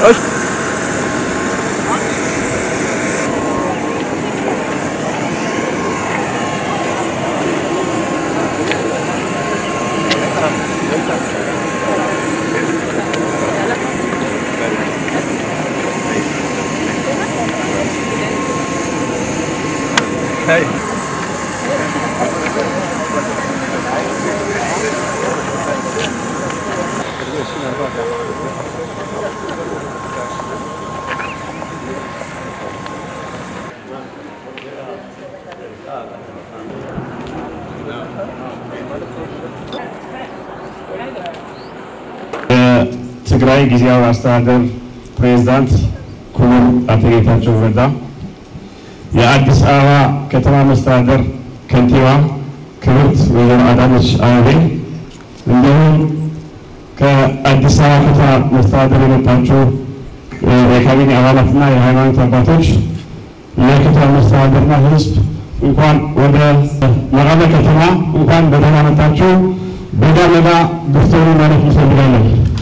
የትግራይ ጊዜያዊ አስተዳደር ፕሬዝዳንት ክቡር አቶ ጌታቸው ረዳ፣ የአዲስ አበባ ከተማ መስተዳደር ከንቲባ ክብርት ወይዘሮ አዳነች አቤቤ እንዲሁም ከአዲስ አበባ ከተማ መስተዳደር የመጣችሁ የካቢኔ አባላትና የሃይማኖት አባቶች የከተማ መስተዳደርና ሕዝብ እንኳን ወደ መቀለ ከተማ እንኳን በደህና መጣችሁ። በዳ መዳ ብትሆኑ ማለት እንፈልጋለን።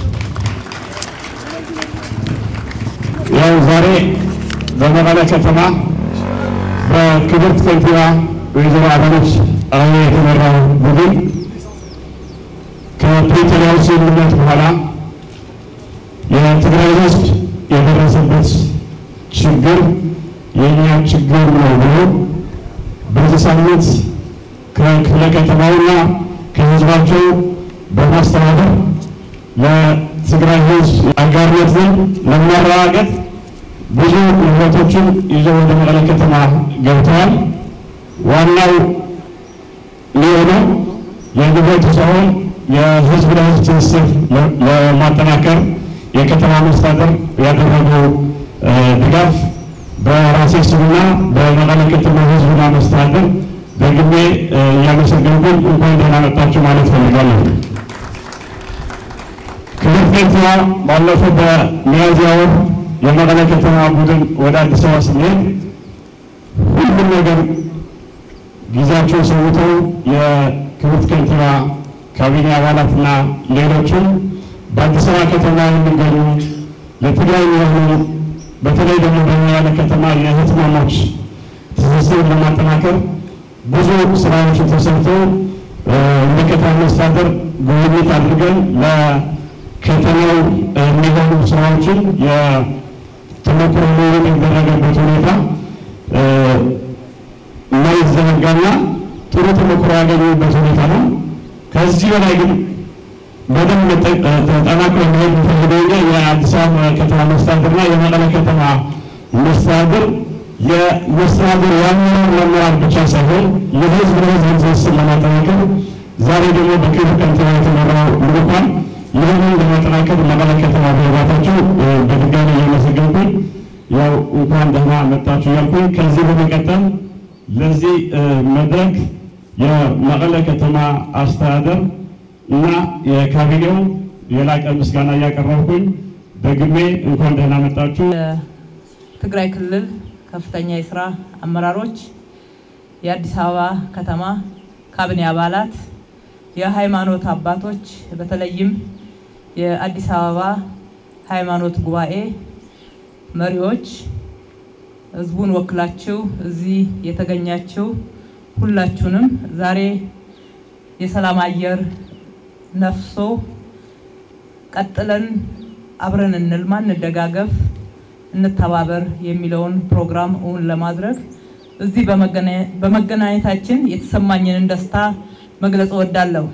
ያው ዛሬ በመቀለ ከተማ በክብርት ከንቲባ ወይዘሮ አዳነች አቤቤ የተመራው ቡድን ከፕሪቶሪያው ስምምነት በኋላ የትግራይ ሕዝብ የደረሰበት ችግር የእኛ ችግር ነው ብሎ በዚህ ሳምንት ከክፍለ ከተማውና ከህዝባቸው በማስተባበር ለትግራይ ህዝብ አጋርነትን ለማረጋገጥ ብዙ ንብረቶችን ይዘው ወደ መቀለ ከተማ ገብተዋል። ዋናው ሊሆነው የንብረት ሳይሆን የህዝብ ለህዝብ ትስስር ለማጠናከር የከተማ መስተዳደር ያደረገው ድጋፍ በራሴ ስምና በመቀለ ከተማ ህዝብና መስተዳደር ደግሜ እያመሰገንኩኝ እንኳን ደህና መጣችሁ ማለት ፈልጋለሁ። ክብርት ከንቲባ ባለፈው በሚያዝያ ወር የመቀለ ከተማ ቡድን ወደ አዲስ አበባ ስንሄድ ሁሉም ነገር ጊዜያቸው ሰውተው የክብርት ከንቲባ ካቢኔ አባላትና ሌሎችም በአዲስ አበባ ከተማ የሚገኙ ለትግራይ የሆኑ በተለይ ደግሞ በመቀለ ከተማ የህትማማች ትስስር ለማጠናከር ብዙ ስራዎች ተሰርተው እንደ ከተማ መስተዳደር ጉብኝት አድርገን ለከተማው የሚሆኑ ስራዎችን የተሞክሮ ልውውጥ የተደረገበት ሁኔታ የማይዘነጋና ጥሩ ተሞክሮ ያገኙበት ሁኔታ ነው። ከዚህ በላይ ግን በደንብ ተጠናክሮ መሄድ የሚፈልገው የአዲስ አበባ ከተማ መስተዳድርና የመቀለ ከተማ መስተዳድር የመስተዳድር የአመራር መመራር ብቻ ሳይሆን የህዝብ ለህዝብ ትስስር ለማጠናከር ዛሬ ደግሞ በክብር ከንቲባ የተመራው ልዑካን ይህንን ለማጠናከር መቀለ ከተማ በመግባታቸው በድጋሚ እያመሰገንኩኝ ያው እንኳን ደህና መጣችሁ እያልኩኝ ከዚህ በመቀጠል ለዚህ መድረክ የመቀለ ከተማ አስተዳደር እና የካቢኔው የላቀ ምስጋና እያቀረብኩኝ ደግሜ እንኳን ደህና መጣችሁ። የትግራይ ክልል ከፍተኛ የስራ አመራሮች፣ የአዲስ አበባ ከተማ ካቢኔ አባላት፣ የሃይማኖት አባቶች፣ በተለይም የአዲስ አበባ ሃይማኖት ጉባኤ መሪዎች፣ ህዝቡን ወክላችሁ እዚህ የተገኛችሁ ሁላችሁንም ዛሬ የሰላም አየር ነፍሶ ቀጥለን አብረን እንልማ፣ እንደጋገፍ፣ እንተባበር የሚለውን ፕሮግራም እውን ለማድረግ እዚህ በመገናኘታችን የተሰማኝንን ደስታ መግለጽ እወዳለሁ።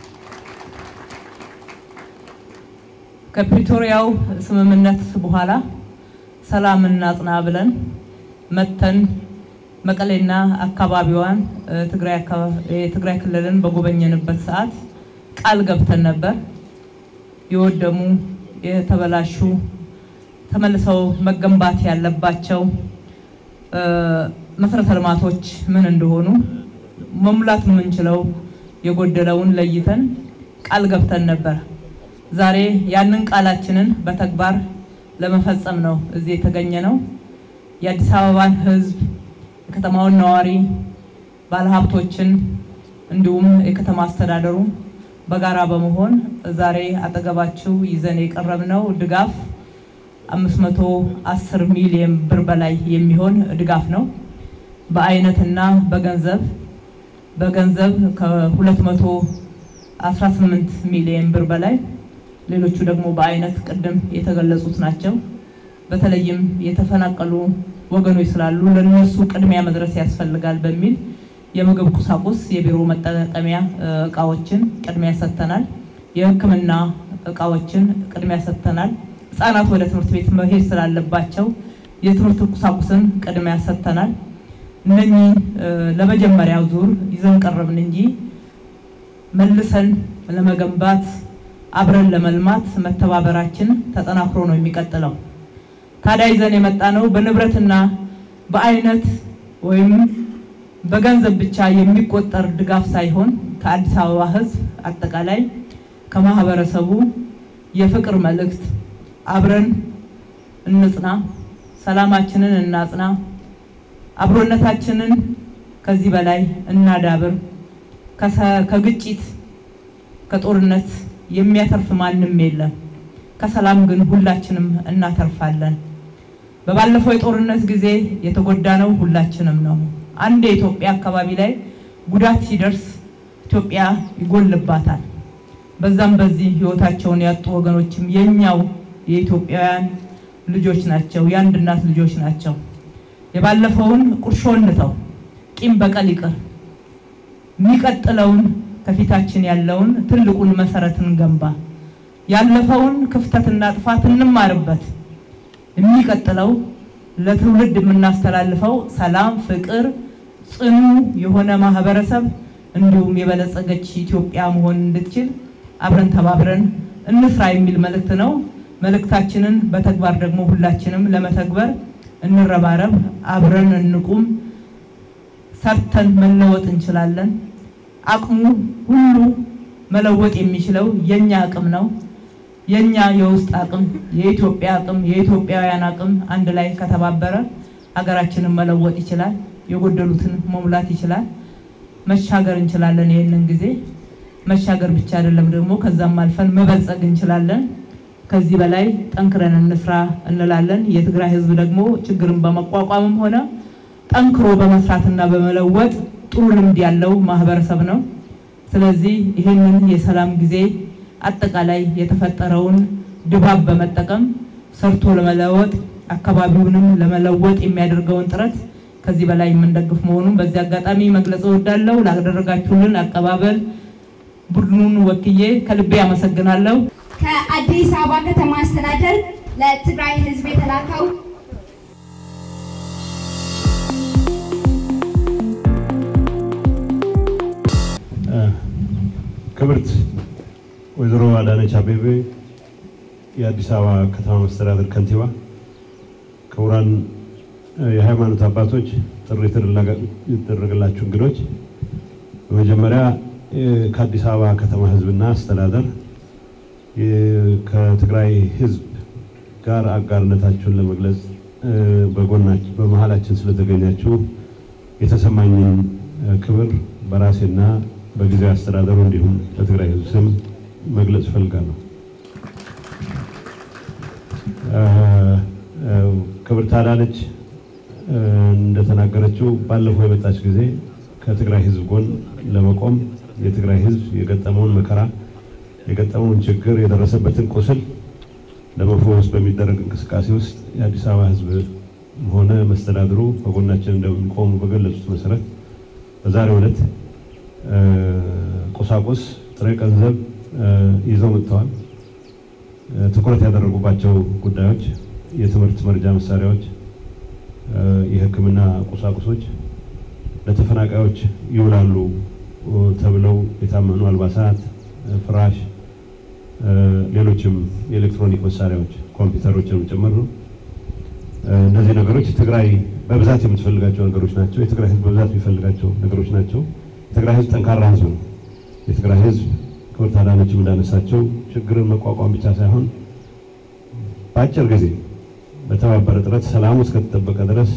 ከፕሪቶሪያው ስምምነት በኋላ ሰላም እናጽና ብለን መተን መቀሌና አካባቢዋን የትግራይ ክልልን በጎበኘንበት ሰዓት ቃል ገብተን ነበር። የወደሙ የተበላሹ ተመልሰው መገንባት ያለባቸው መሰረተ ልማቶች ምን እንደሆኑ መሙላት የምንችለው የጎደለውን ለይተን ቃል ገብተን ነበር። ዛሬ ያንን ቃላችንን በተግባር ለመፈጸም ነው እዚህ የተገኘ ነው። የአዲስ አበባን ሕዝብ የከተማውን ነዋሪ፣ ባለሀብቶችን እንዲሁም የከተማ አስተዳደሩ በጋራ በመሆን ዛሬ አጠገባችሁ ይዘን የቀረብነው ድጋፍ 510 ሚሊዮን ብር በላይ የሚሆን ድጋፍ ነው። በአይነትና በገንዘብ በገንዘብ ከ218 ሚሊዮን ብር በላይ ሌሎቹ ደግሞ በአይነት ቅድም የተገለጹት ናቸው። በተለይም የተፈናቀሉ ወገኖች ስላሉ ለነሱ ቅድሚያ መድረስ ያስፈልጋል በሚል የምግብ ቁሳቁስ፣ የቢሮ መጠቀሚያ እቃዎችን ቅድሚያ ሰጥተናል። የሕክምና እቃዎችን ቅድሚያ ሰጥተናል። ህጻናት ወደ ትምህርት ቤት መሄድ ስላለባቸው የትምህርት ቁሳቁስን ቅድሚያ ሰጥተናል። እነኚህ ለመጀመሪያው ዙር ይዘን ቀረብን እንጂ መልሰን ለመገንባት አብረን ለመልማት መተባበራችን ተጠናክሮ ነው የሚቀጥለው። ታዲያ ይዘን የመጣ ነው በንብረትና በአይነት ወይም በገንዘብ ብቻ የሚቆጠር ድጋፍ ሳይሆን ከአዲስ አበባ ህዝብ አጠቃላይ ከማህበረሰቡ የፍቅር መልእክት አብረን እንጽና፣ ሰላማችንን እናጽና፣ አብሮነታችንን ከዚህ በላይ እናዳብር። ከግጭት ከጦርነት የሚያተርፍ ማንም የለም። ከሰላም ግን ሁላችንም እናተርፋለን። በባለፈው የጦርነት ጊዜ የተጎዳነው ሁላችንም ነው። አንድ የኢትዮጵያ አካባቢ ላይ ጉዳት ሲደርስ ኢትዮጵያ ይጎልባታል። በዛም በዚህ ህይወታቸውን ያጡ ወገኖችም የኛው የኢትዮጵያውያን ልጆች ናቸው፣ የአንድ እናት ልጆች ናቸው። የባለፈውን ቁርሾ እንተው፣ ቂም በቀል ይቅር። የሚቀጥለውን ከፊታችን ያለውን ትልቁን መሰረት እንገንባ። ያለፈውን ክፍተትና ጥፋት እንማርበት። የሚቀጥለው ለትውልድ የምናስተላልፈው ሰላም፣ ፍቅር፣ ጽኑ የሆነ ማህበረሰብ እንዲሁም የበለጸገች ኢትዮጵያ መሆን እንድትችል አብረን ተባብረን እንስራ የሚል መልእክት ነው። መልእክታችንን በተግባር ደግሞ ሁላችንም ለመተግበር እንረባረብ፣ አብረን እንቁም። ሰርተን መለወጥ እንችላለን። አቅሙ ሁሉ መለወጥ የሚችለው የኛ አቅም ነው። የኛ የውስጥ አቅም፣ የኢትዮጵያ አቅም፣ የኢትዮጵያውያን አቅም አንድ ላይ ከተባበረ ሀገራችንን መለወጥ ይችላል። የጎደሉትን መሙላት ይችላል። መሻገር እንችላለን። ይህንን ጊዜ መሻገር ብቻ አይደለም ደግሞ ከዛም አልፈን መበልጸግ እንችላለን። ከዚህ በላይ ጠንክረን እንስራ እንላለን። የትግራይ ሕዝብ ደግሞ ችግርን በመቋቋምም ሆነ ጠንክሮ በመስራትና በመለወጥ ጥሩ ልምድ ያለው ማህበረሰብ ነው። ስለዚህ ይህንን የሰላም ጊዜ አጠቃላይ የተፈጠረውን ድባብ በመጠቀም ሰርቶ ለመለወጥ አካባቢውንም ለመለወጥ የሚያደርገውን ጥረት ከዚህ በላይ የምንደግፍ መሆኑን በዚህ አጋጣሚ መግለጽ እወዳለሁ። ላደረጋችሁልን አቀባበል ቡድኑን ወክዬ ከልቤ አመሰግናለሁ። ከአዲስ አበባ ከተማ አስተዳደር ለትግራይ ህዝብ የተላከው ክብርት ወይዘሮ አዳነች አቤቤ የአዲስ አበባ ከተማ መስተዳደር ከንቲባ፣ ክቡራን የሃይማኖት አባቶች፣ ጥሪ የተደረገላችሁ እንግዶች፣ በመጀመሪያ ከአዲስ አበባ ከተማ ህዝብና አስተዳደር ከትግራይ ህዝብ ጋር አጋርነታችሁን ለመግለጽ በጎናችን በመሀላችን ስለተገኛችሁ የተሰማኝን ክብር በራሴና በጊዜያዊ አስተዳደሩ እንዲሁም በትግራይ ህዝብ ስም መግለጽ እፈልጋለሁ። ክብርት አዳነች እንደተናገረችው ባለፈው የመጣች ጊዜ ከትግራይ ህዝብ ጎን ለመቆም የትግራይ ህዝብ የገጠመውን መከራ የገጠመውን ችግር የደረሰበትን ቁስል ለመፈወስ በሚደረግ እንቅስቃሴ ውስጥ የአዲስ አበባ ህዝብ ሆነ መስተዳድሩ በጎናችን እንደሚቆሙ በገለጹት መሰረት በዛሬው ዕለት ቁሳቁስ፣ ጥሬ ገንዘብ ይዘው መጥተዋል። ትኩረት ያደረጉባቸው ጉዳዮች የትምህርት መርጃ መሳሪያዎች፣ የሕክምና ቁሳቁሶች፣ ለተፈናቃዮች ይውላሉ ተብለው የታመኑ አልባሳት፣ ፍራሽ፣ ሌሎችም የኤሌክትሮኒክ መሳሪያዎች ኮምፒውተሮችንም ጭምር ነው። እነዚህ ነገሮች ትግራይ በብዛት የምትፈልጋቸው ነገሮች ናቸው። የትግራይ ህዝብ በብዛት የሚፈልጋቸው ነገሮች ናቸው። የትግራይ ህዝብ ጠንካራ ህዝብ ነው። የትግራይ ህዝብ ክብርት አዳነችም እንዳነሳቸው ችግርን መቋቋም ብቻ ሳይሆን በአጭር ጊዜ በተባበረ ጥረት ሰላሙ እስከተጠበቀ ድረስ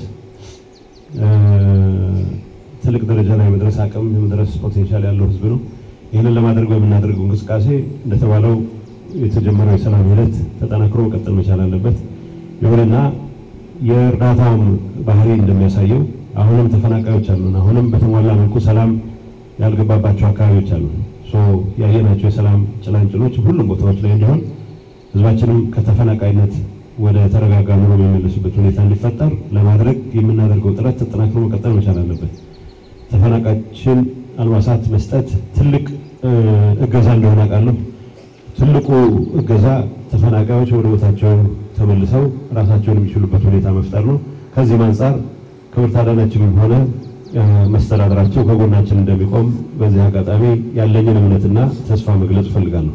ትልቅ ደረጃ ላይ መድረስ አቅም የመድረስ ፖቴንሻል ያለው ህዝብ ነው። ይህንን ለማድረግ በምናደርገው እንቅስቃሴ እንደተባለው የተጀመረው የሰላም ሂደት ተጠናክሮ መቀጠል መቻል አለበት። ይሁንና የእርዳታውም ባህሪ እንደሚያሳየው አሁንም ተፈናቃዮች አሉን። አሁንም በተሟላ መልኩ ሰላም ያልገባባቸው አካባቢዎች አሉ። ያየናቸው የሰላም ጭላንጭሎች ሁሉም ቦታዎች ላይ እንዲሆን ህዝባችንም ከተፈናቃይነት ወደ ተረጋጋ ኑሮ የሚመለሱበት ሁኔታ እንዲፈጠር ለማድረግ የምናደርገው ጥረት ተጠናክሮ መቀጠል መቻል አለበት። ተፈናቃዮችን አልባሳት መስጠት ትልቅ እገዛ እንደሆነ አውቃለሁ። ትልቁ እገዛ ተፈናቃዮች ወደ ቦታቸው ተመልሰው ራሳቸውን የሚችሉበት ሁኔታ መፍጠር ነው። ከዚህም አንጻር ክብርት አዳነችም ሆነ መስተዳድራቸው ከጎናችን እንደሚቆም በዚህ አጋጣሚ ያለኝን እምነትና ተስፋ መግለጽ እፈልጋለሁ።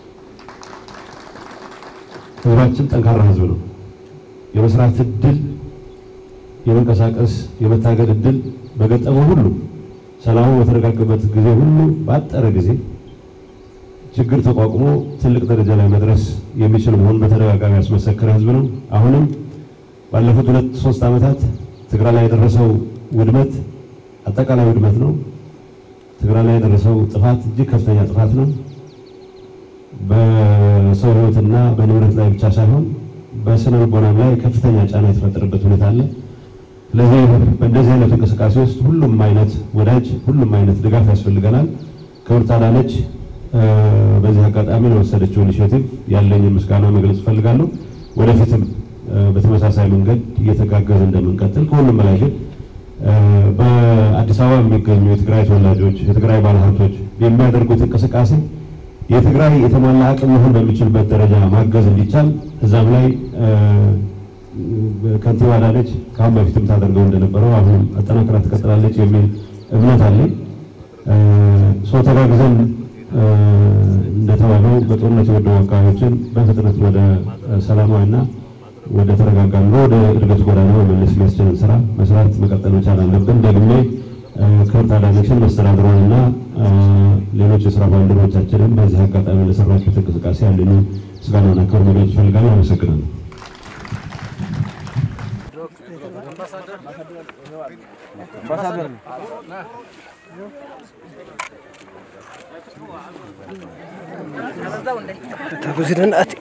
ህዝባችን ጠንካራ ህዝብ ነው። የመስራት እድል፣ የመንቀሳቀስ የመታገል እድል በገጠመው ሁሉ ሰላሙ በተረጋገበት ጊዜ ሁሉ ባጠረ ጊዜ ችግር ተቋቁሞ ትልቅ ደረጃ ላይ መድረስ የሚችል መሆኑን በተደጋጋሚ ያስመሰከረ ህዝብ ነው። አሁንም ባለፉት ሁለት ሶስት ዓመታት ትግራይ ላይ የደረሰው ውድመት አጠቃላይ ውድመት ነው። ትግራይ ላይ የደረሰው ጥፋት እጅግ ከፍተኛ ጥፋት ነው። በሰው ህይወትና በንብረት ላይ ብቻ ሳይሆን በስነ ልቦናም ላይ ከፍተኛ ጫና የተፈጠረበት ሁኔታ አለ። ስለዚህ በእንደዚህ አይነት እንቅስቃሴ ውስጥ ሁሉም አይነት ወዳጅ፣ ሁሉም አይነት ድጋፍ ያስፈልገናል። ክብርት አዳነች በዚህ አጋጣሚ ለወሰደችው ኢኒሼቲቭ ያለኝን ምስጋና መግለጽ እፈልጋለሁ። ወደፊትም በተመሳሳይ መንገድ እየተጋገዘ እንደምንቀጥል ከሁሉም በላይ ግን በአዲስ አበባ የሚገኙ የትግራይ ተወላጆች የትግራይ ባለሀብቶች የሚያደርጉት እንቅስቃሴ የትግራይ የተሟላ አቅም መሆን በሚችልበት ደረጃ ማገዝ እንዲቻል እዛም ላይ ከንቲባ አዳነች ከአሁን በፊትም ታደርገው እንደነበረው አሁንም አጠናክራ ትቀጥላለች የሚል እምነት አለኝ። ሰው ተጋግዘን እንደተባለው በጦርነት የወደሙ አካባቢዎችን በፍጥነት ወደ ሰላማዊና ወደ ተረጋጋ ኑሮ ወደ እድገት ጎዳና መመለስ የሚያስችልን ስራ መስራት መቀጠል መቻል አለብን። ደግሜ ክብርት አዳነችን መስተዳድሯንና ሌሎች የስራ ባልደረቦቻችንን በዚህ አጋጣሚ ለሰራችሁት እንቅስቃሴ ያለኝ ምስጋናና ክብር መግለጽ እፈልጋለሁ። አመሰግናለሁ። ፕሬዚደንት